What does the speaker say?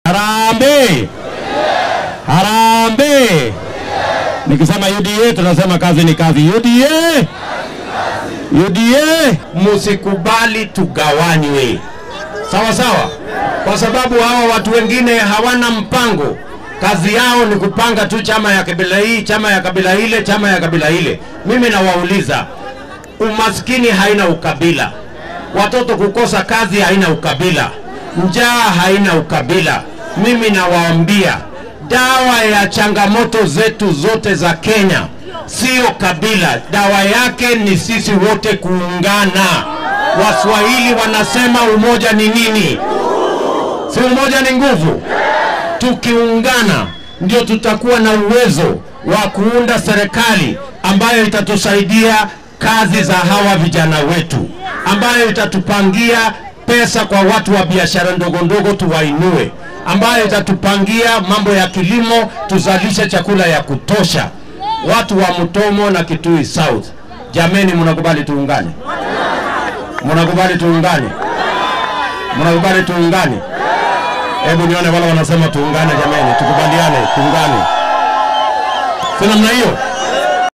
Harambee! Harambee! Nikisema UDA tunasema kazi ni kazi. UDA! UDA! Musikubali tugawanywe, sawa sawa, kwa sababu hawa watu wengine hawana mpango. Kazi yao ni kupanga tu chama ya kabila hii, chama ya kabila ile, chama ya kabila ile. Mimi nawauliza, umaskini haina ukabila, watoto kukosa kazi haina ukabila, njaa haina ukabila. Mimi nawaambia dawa ya changamoto zetu zote za Kenya sio kabila, dawa yake ni sisi wote kuungana. Waswahili wanasema umoja ni nini? Si umoja ni nguvu? Tukiungana ndio tutakuwa na uwezo wa kuunda serikali ambayo itatusaidia kazi za hawa vijana wetu, ambayo itatupangia pesa kwa watu wa biashara ndogo ndogo tuwainue, ambayo itatupangia mambo ya kilimo tuzalishe chakula ya kutosha. Watu wa Mutomo na Kitui South, jameni, mnakubali tuungane? Mnakubali tuungane? Mnakubali tuungane? Hebu nione wale wanasema tuungane, jameni, tukubaliane, tuungane, si namna hiyo?